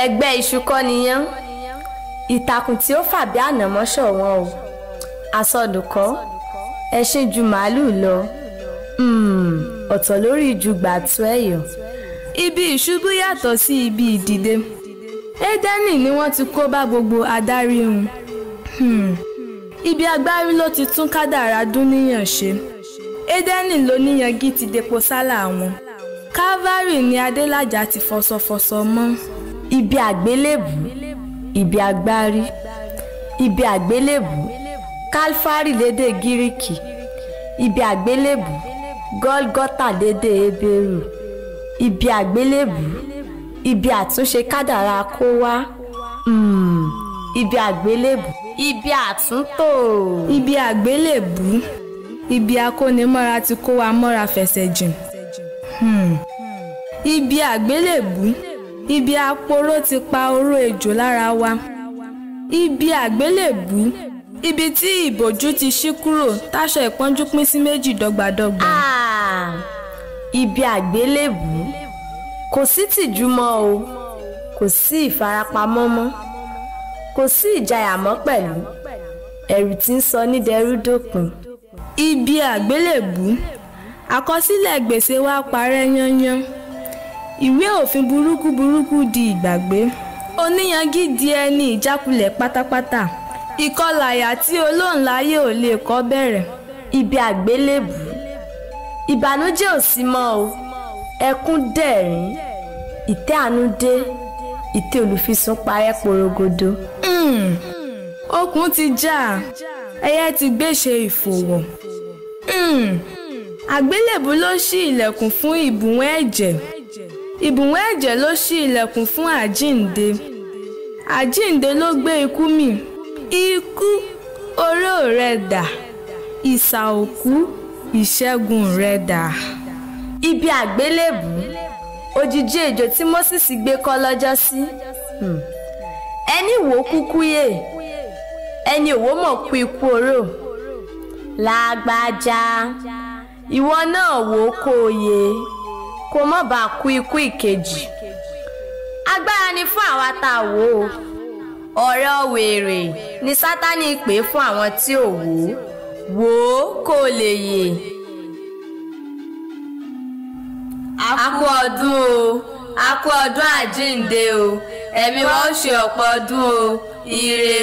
ẹgbẹ́ iṣu kọ́ niyán ìtàkùn tí ó fà bí ànàmọ́ ṣọ̀wọ́n o àsọdùkọ́ ẹṣin ju màálù lọ Hmm, ọ̀tọ̀ lórí ju gbàtú ẹ̀yọ̀. ibi ìṣubú yàtọ̀ sí ibi ìdìde édẹ́nì ni wọ́n ti kó bá gbogbo adarí hun Hmm, ibi agbárí ló ti tún kádàrá dúníyàn ṣe édẹ́nì ló níyangí ti depo sálà wọn calvary ni adélájà ti fọsọfọsọ mọ́ ibi àgbélébù ibi agbárí ibi àgbélébù kálfárì lédè gíríkì ibi àgbélébù gọ́lgọ́tà lédè hébérù ibi àgbélébù ibi àtúnṣe kádàrá kó wá Hmm, ibi àgbélébù ibi àtúntò ibi àgbélébù ibi akónimọ́ra ti kó wa mọ́ra fẹsẹ̀ jìn Hmm. ibi àgbélébù ibi aporó ti pa oró ejò lára wa ibi àgbélébù ibi tí ìbòjú ti ṣí kúrò táṣọ ìpọ́njú pín sí méjì dọ́gbadọ́gba. Ah, ibi àgbélébù kò sí tìjú mọ́ o kò sí ìfarapamọ́ mọ́ kò sí ìjayà mọ́ pẹ̀lú ẹ̀rù tí ń sọ ní dẹrú dópin. ibi àgbélébù àkọsílẹ̀ gbèsè wa parẹ́ yányán ìwé òfin burúkú burúkú di ìgbàgbé oníyangí di ẹni ìjákulẹ̀ pátápátá ìkọlàyà tí olóńláyé ò lè kọ́ bẹ̀rẹ̀ ibi àgbélébù ìbànújẹ́ ò sí mọ́ o ẹkún dẹ̀rín ìtẹ́ àánú dé ìtẹ́ olùfisùn parẹ́ porogodo. Hmm. okùn ti já ẹyẹ ti gbéṣe ìfòwò Hmm. àgbélébù ló ṣí ilẹ̀kùn fún ìbùwọ́n ẹ̀jẹ̀ ìbùwọ́n ẹ̀jẹ̀ ló ṣí ilẹ̀kùn fún àjíǹde àjíǹde ló gbé ikú mì ikú oró rẹ̀ dà ìsà òkú ìṣẹ́gun rẹ̀ dà. ibi àgbélébù òjìji ejò tí moses gbé kọ́ lọ́jọ́ sí Hmm. ẹni wò ó kúkú yè ẹni òwò mọ̀ kú ikú oró lágbájá ìwọ náà wò ó kó o yè kó mọ̀ bá kú ikú ìkejì agbára ni fún àwa tá a wò ó ọ̀rẹ́ wèrè ni sátani pè é fún àwọn tí ò wò ó wò ó kó o lè yè. a kú ọdún o a kú ọdún àjíǹde o ẹ̀mí wa ó ṣe ọ̀pọ̀ ọdún o ire